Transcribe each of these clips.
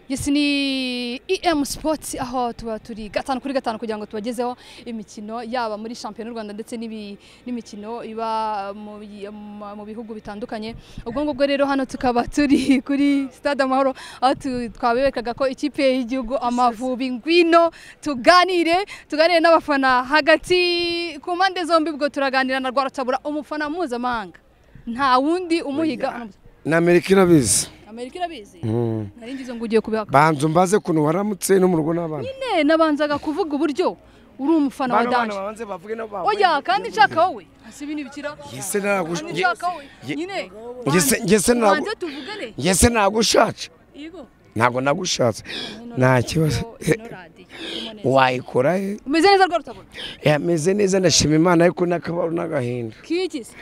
yesi ni em sports aho tuba turi gatanu kuri gatanu kugira ngo tubagezeho imikino yaba muri shampiyona y'u rwanda ndetse n'ibi- n'imikino iba mu bi- mu- mu bihugu bitandukanye ubwo ngubwo rero hano tukaba turi kuri stade amahoro aho tu- twaberekaga ko ikipe y'igihugu amavubi ngwino tuganire tuganire n'abafana hagati ku mpande zombi ubwo turaganira na rwaratabura umufana mpuzamahanga nta wundi umuhiga ni amerika irabizi amerika irabizi Mm. nari ngize ngo ugiye kubihaka banza mbaze kuntu waramutse no mu rugo n'abana nyine nabanzaga kuvuga uburyo uri umufana wa danje babanze bavuge nabo oya kandi nshaka wowe hasi ibi ntibikira Yese ntabwo- kandi nshaka wowe ye- nyine Yese- yese ntabwo- banze tuvugane yese nagushatse yego ntabwo nagushatse nta kibazo Ino radiyo, irimo neza. wayikora he umeze neza rwarutabona yameze neza ndashima imana ariko n'akabaro n'agahinda kigize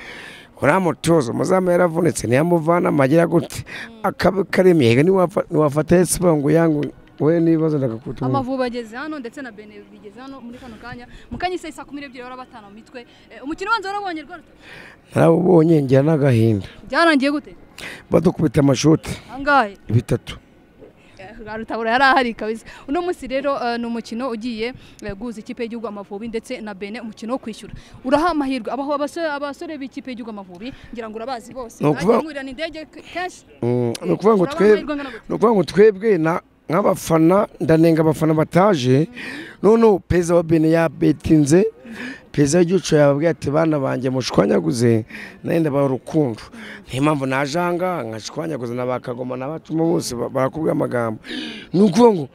uriya mutozo muzaba yaravunitse ntiyamuvana amagira gute akaba karemye ntiwafata yesi ngo yangu we n'ibibazo ndakakutumva amavubi ageze hano ndetse na bene bigeze hano muri kano kanya mu kanya isa saa kumi n'ebyiri barabatana mu mitwe Eh, umukino ubanza warabonye rwarutabona narawubonye ngira n'agahinda byarangiye gute badukubita amashoti angahe bitatu rutabura yari ahari kabisa uno munsi rero eh, ni umukino ugiye eh, guhuza ikipe y'igihugu amavubi ndetse na bene umukino wo kwishyura uraha amahirwe abaho abasore abasore b'ikipe y'igihugu amavubi ngira ngo urabazi bose Ni ukuvuga- mwirana indege ke- kenshi Mm, ni ukuvuga ngo Urabona twebwe amahirwe angana gute? ni ukuvuga ngo twebwe na- nk'abafana ndanenga abafana bataje noneho perezida wa bene yabetinze perezida w'igihugu yababwiye ati bana banjye mushwanyaguze nawe ndabaha urukundo niyo mpamvu naje aha ngaha nkashwanyaguza na ba kagoma n'abacuma bose ba- barakubwira amagambo ni ukuvuga ngo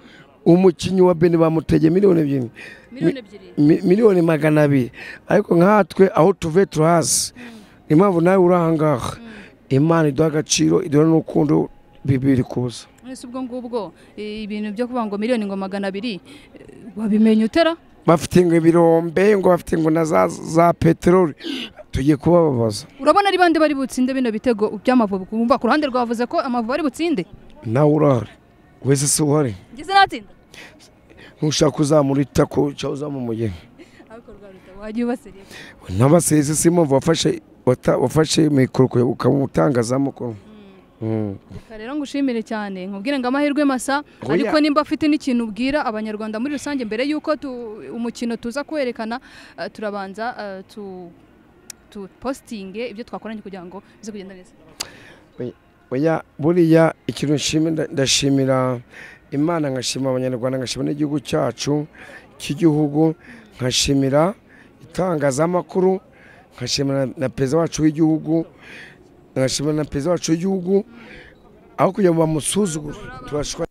umukinnyi wa bene bamutegeye miliyoni ebyiri miliyoni ebyiri mi- miliyoni magana abiri ariko nkatwe aho tuve turahazi impamvu nawe uri aha ngaha imana iduha agaciro iduha n'urukundo bibiri kuza mwese ubwo ngubwo eh, ibintu byo kuvuga ngo miliyoni ngo magana abiri eh, wabimenya utera bafite ngo ibirombe ngo bafite ngo na za, za peteroli tugiye kubababaza urabona ari bande bari butsinde bino bitego by'amavubi kumva ku ruhande rwavuze ko amavubi ari butsinde nawe urahari wese si uhari ngeze natsinda ntushaka uzamura itako cyangwa uzamumugeni ariko rwarutabura wagiye ubasiriye n'abasezi si impamvu wafashe wata- wafashe mikoro uka- ukaba umutangazamakuru Mm. Reka rero ngushimire cyane nkubwire ngo amahirwe masa Oya. ariko nimba afite n'ikintu ubwira abanyarwanda muri rusange mbere y'uko tu- umukino tuza kwerekana eh, turabanza eh, tu tupositinge ibyo twakoranye kugira ngo bize kugenda neza oya buriya ikintu nshimira nda- ndashimira imana ngashima abanyarwanda ngashima n'igihugu cyacu cy'igihugu nkashimira itangazamakuru nkashimira na perezida wacu w'igihugu nkashimira na perezida wacu w'igihugu aho kugira ngo bamusuzugure turashwa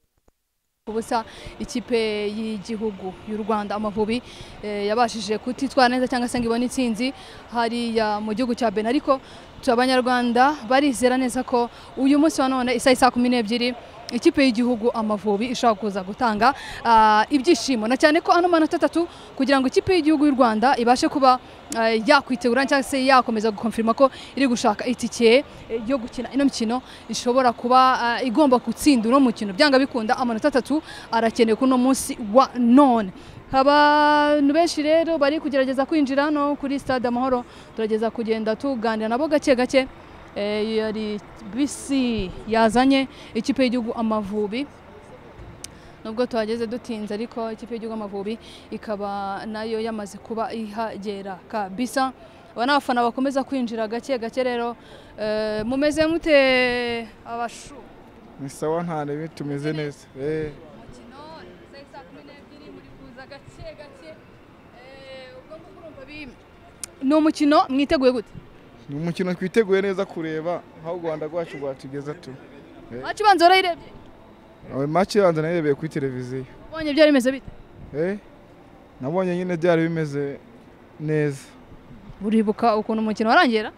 ubusa ikipe y'igihugu y'u Rwanda amavubi eh, yabashije kutitwara neza cyangwa se ngo ibone intsinzi hariya mu gihugu cya Benin ariko tu- abanyarwanda barizera neza ko uyu munsi wa none isaha isa kumi n'ebyiri ikipe y'igihugu amavubi ishobora kuza gutanga ah, ibyishimo na cyane ko ano manota atatu kugira ngo ikipe y'igihugu y'u Rwanda ibashe kuba eh, yakwitegura cyangwa se yakomeza gukonfirma ko iri gushaka itike eh, yo gukina ino mikino ishobora kuba eh, igomba gutsinda uno mukino byanga bikunda amanota atatu arakenewe kuri uno munsi wa none abantu benshi rero bari kugerageza kwinjira hano kuri stade amahoro turageza kugenda tuganira nabo gake gake Eh, yari bisi yazanye ikipe y'igihugu amavubi nubwo tuhageze dutinze ariko ikipe y'igihugu amavubi ikaba nayo yamaze kuba ihagera kabisa aba ni abafana bakomeza kwinjira gake gake rero Eh, mumeze mute abashu ni sawa nta nebe tumeze neza Eh, umukino isaha isa kumi n'ebyiri muri kuza gake gake Eh, ubwo ngubwo urumva bi- ni umukino mwiteguye gute ni umukino twiteguye neza kureba aho u rwanda rwacu rwatugeza tu wacu ubanza warayirebye ayo make yanze nayirebeye kuri televiziyo ubonye byari bimeze bite Eh, nabonye nyine byari bimeze neza uribuka ukuntu umukino warangera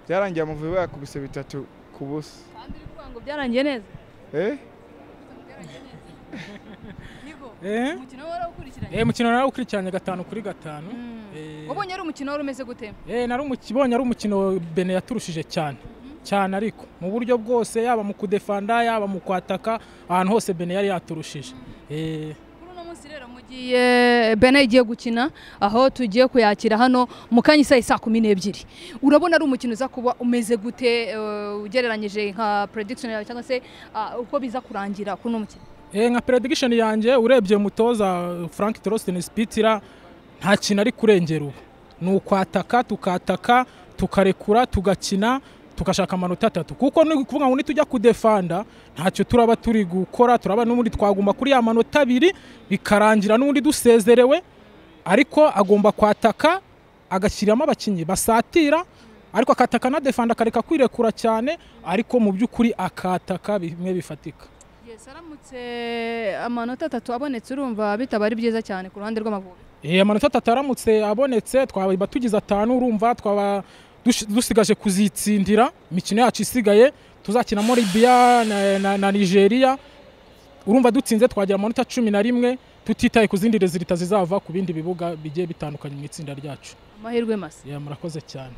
byarangiye amavubi bayakubise bitatu ku busa kandi uri kuvuga ngo byarangiye neza Eh, Eh? umukino warawukurikiranye Eh, mukino narawukurikiranye gatanu kuri gatanu Eh. wabonye ari umukino wari umeze gute Eh, nari umukibonye ari umukino bene yaturushije cyane cyane ariko mu buryo bwose yaba mu kudefanda yaba mu kwataka ahantu hose bene yari yaturushije Eh, kuri uno munsi rero mugiye bene igiye gukina aho tugiye kuyakira hano mu kanya isaha isa kumi n'ebyiri urabona ari umukino uza kuba umeze gute eh, ugereranyije nka prediction yawe cyangwa se ah, uko biza kurangira kuri uno mukino Eh, nka prediction yanjye urebye mutoza frank torostin spitira nta kintu ari kurengera ubu ni ukwataka tukataka tukarekura tugakina tugashaka amanota atatu kuko ni ukuvuga ngo nitujya kudefanda ntacyo turaba turi gukora turaba n'ubundi twagomba kuri ya manota abiri bikarangira n'ubundi dusezerewe ariko agomba kwataka agashyiramo abakinnyi basatira ariko akataka anadefanda akareka kwirekura cyane ariko mu by'ukuri akataka bimwe bifatika aramutse amanota atatu abonetse urumva bitaba ari byiza cyane ku ruhande rw'amavubi Eh, amanota atatu aramutse abonetse twaba tugize atanu urumva twaba dush- dusigaje kuzitsindira imikino yacu isigaye tuzakinamo libiya na, na, na nigeria urumva dutsinze twagira amanota cumi na rimwe tutitaye ku zindi rezilita zizava ku bindi bibuga bigiye bitandukanye mu itsinda ryacu amahirwe masa Yeah, murakoze cyane